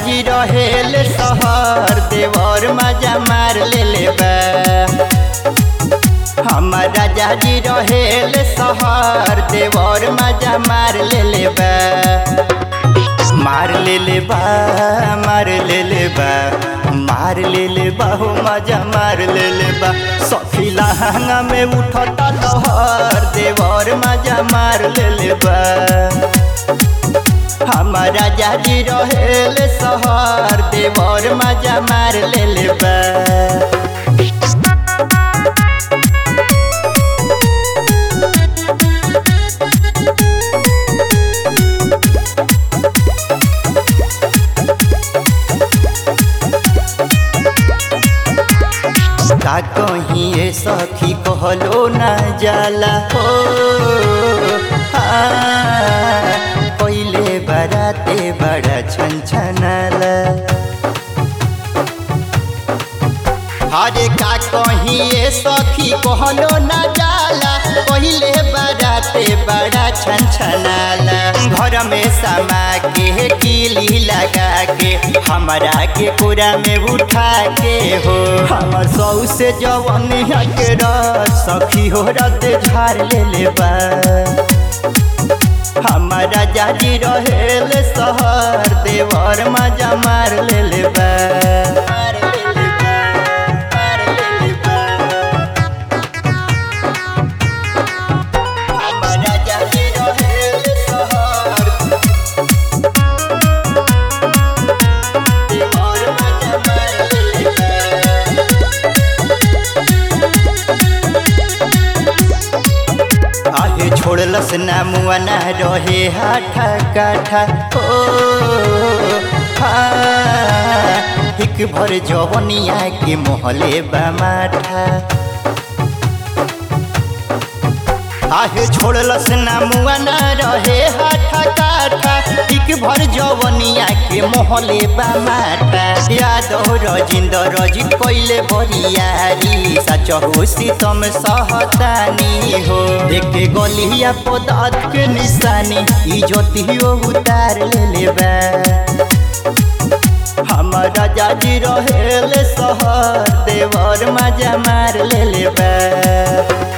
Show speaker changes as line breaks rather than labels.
जी रहेल सहर देवर मजा मार ले ले बा हमर राजा जी रहेल सहर देवर मजा मार ले ले बा मार ले ले बा मार ले ले बा मार ले ले बा हो मजा मार ले ले बा सखी लहंगा में उठता लहर देवर मजा मार ले ले बा हमारा जाजी रहेल सहर देवर मजा मार ले ले बा का कहीं ये सखी कहलो ना जाला हो हाँ, पहिले बराते बड़ा छन छनाला हरे का कहीं ये सखी कहलो ना जाला पहिले बराते बड़ा छन छनाला घर में समा के कीली लगा के हमरा के पूरा में उठा के हो हमर सौ से जवन के रस सखी हो रत झाड़ ले ले बा हमारा जाजी रहेल सहर देवर मजा मार ले ले बा मार ले ले बा, मार ले ले बा। हमारा जाजी रहेल सहर देवर मजा मार ले ले बा। आहे छोड़लस ना मुआ ना रहे हाठा काठा ओ हाँ, हिक भर जवनिया के मोहले बामाठा आहे छोड़लस ना मुआ ना रहे हाठा काठा हिक भर जवनिया के मोहले बामाठा याद हो रजिंद रजी कोइले बरियारी सच हो सीतम सहतानी हो देखे गलिया पदार्थ के निशानी इजतियो उतार ले लेबा हमारा जाजी रहेल सहर देवर मजा मार ले लेबा